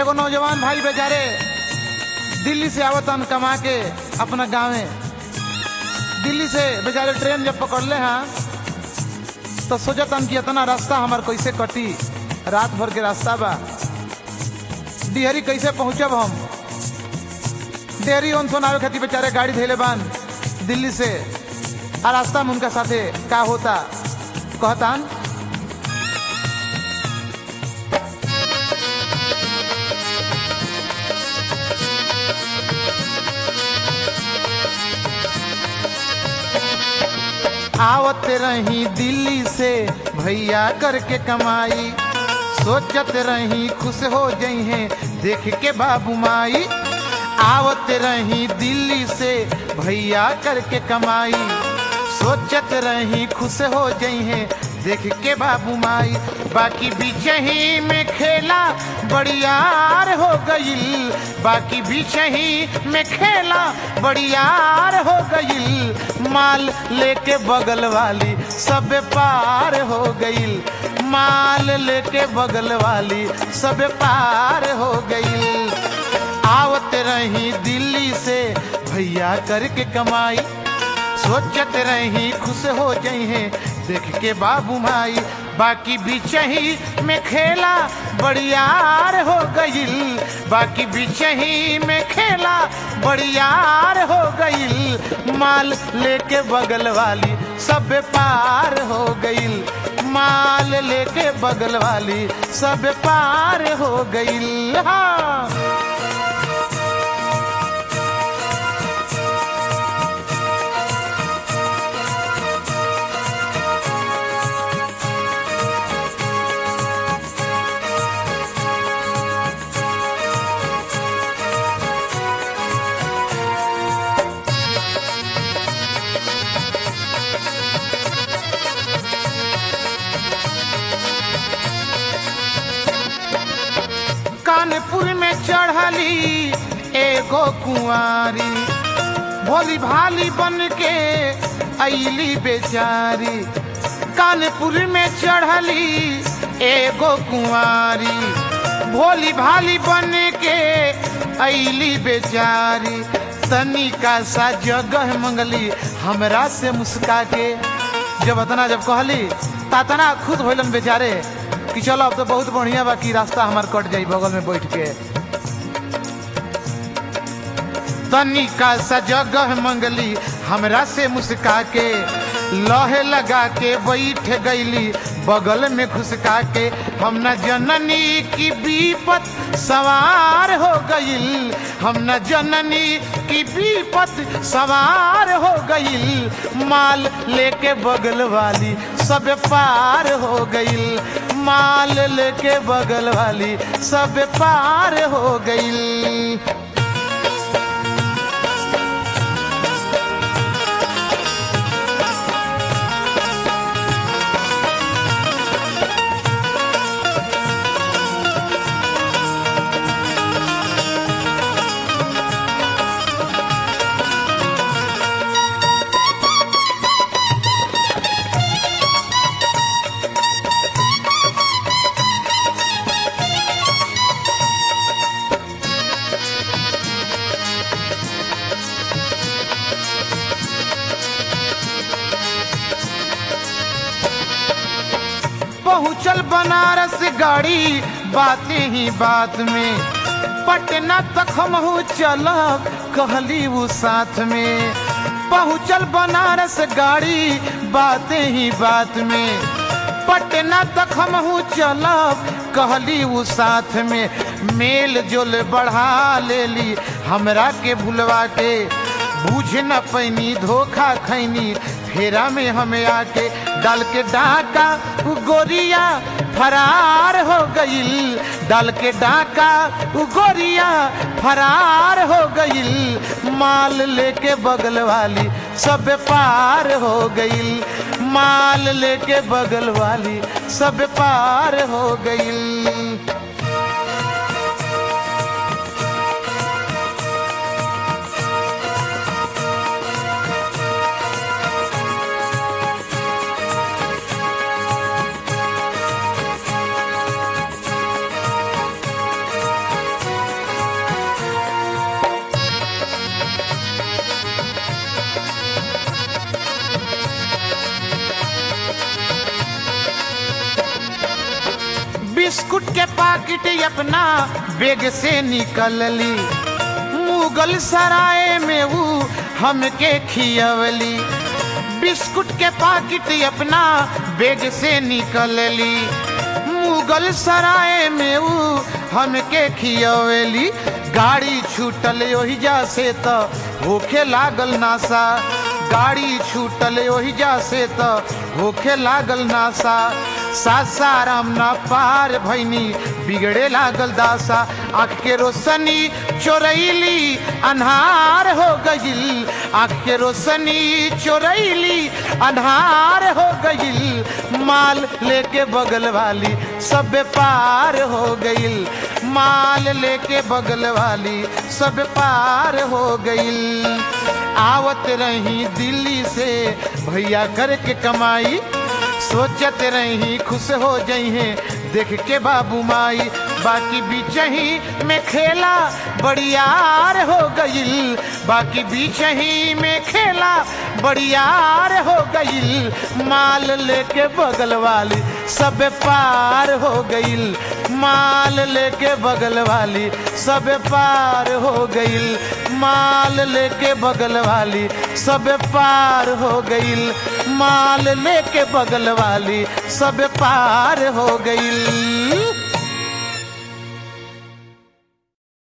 एगो नौजवान भाई बेचारे दिल्ली से आवतन कमा के अपना गाँवे दिल्ली से बेचारे ट्रेन जब पकड़ले हैं तो सोचतन कि इतना रास्ता हमार कैसे कटी रात भर के रास्ता बा डिहरी कैसे पहुंचब हम डेहरी ओन सुनावे खातिर बेचारे गाड़ी धैले बान दिल्ली से आ रास्ता में उनका साथे का होता कहतान आवत रही दिल्ली से भैया करके कमाई सोचत रही खुश हो जई हैं देख के बाबू माई आवत रही दिल्ली से भैया करके कमाई सोचत रही खुश हो जई हैं देख के बाबू माई बाकी बिचही में खेला बड़ियार हो गईल बाकी बिचही में खेला बड़ियार हो गईल माल लेके बगल वाली सब पार हो गईल माल लेके बगल वाली सब पार हो गईल आवत रही दिल्ली से भैया करके कमाई सोचत रही खुश हो जई हैं देख के बाबू माई बाकी बिचही में खेला बड़ियार हो गईल बाकी बिचही में खेला बड़ियार हो गईल माल लेके बगल वाली सब पार हो गईल माल लेके बगल वाली सब पार हो गईल हाँ कानपुर में चढ़ली एगो कुंवारी भोली भाली बन के अली बेचारी कानपुर में चढ़ली एगो कुंवारी भोली भाली बन के अली बेचारी तनिका सा जगह मंगली हमरा से मुस्का के जब अतना जब कहली तातना खुद होलन बेचारे कि चलो अब तो बहुत बढ़िया बा कि रास्ता हमार कट जाई बगल में बैठ के तनिका सा जगह मंगली हमरा से मुस्का के लहे लगा के बैठ गईली बगल में घुसका के हम न जननी की विपत सवार हो गईल हम न जननी की विपत सवार हो गईल माल लेके बगल वाली सब पार हो गईल माल लेके बगल वाली सब पार हो गईल पहुँचल बनारस गाड़ी बातें ही बात में पटना तक हम चलब कहली वो साथ में पहुँचल बनारस गाड़ी बातें ही बात में पटना तक हम चलब कहली वो साथ में मेल जोल बढ़ा लेली हमरा के भुलवा के बुझ न पैनी धोखा खैनी फेरा में हमें आके डाल के डाका गोरिया फरार हो गईल डाल के डाका गोरिया फरार हो गईल माल लेके बगल वाली सब पार हो गईल माल लेके बगल वाली सब पार हो गईल पाकिट अपना बेग से निकलली मुगल सराय में वो हमके खियवली बिस्कुट के पाकिट अपना बेग से निकलली मुगल सराय में वो हमके खियवली गाड़ी छूटल ओहिजा से तो होखे लागल नासा गाड़ी छूटल ओहिजा से तो होखे लागल नासा सासाराम ना पार भैनी बिगड़े लागल दासा आँख के रोशनी चोरैली अन्हार हो गईल आँख के रोशनी चोरैली अन्हार हो गईल माल लेके बगल वाली सब पार हो गईल माल लेके बगल वाली सब पार हो गईल आवत रही दिल्ली से भैया करके कमाई सोचत रही खुश हो जइहे देख के बाबू माई बाकी बीच ही में खेला बड़ियार हो गईल बाकी बीच ही में खेला बड़ियार हो गईल माल लेके बगल वाली सब पार हो गईल माल लेके बगल वाली सब पार हो गईल माल लेके बगल वाली सब पार हो गईल माल लेके बगल वाली सब पार हो गईल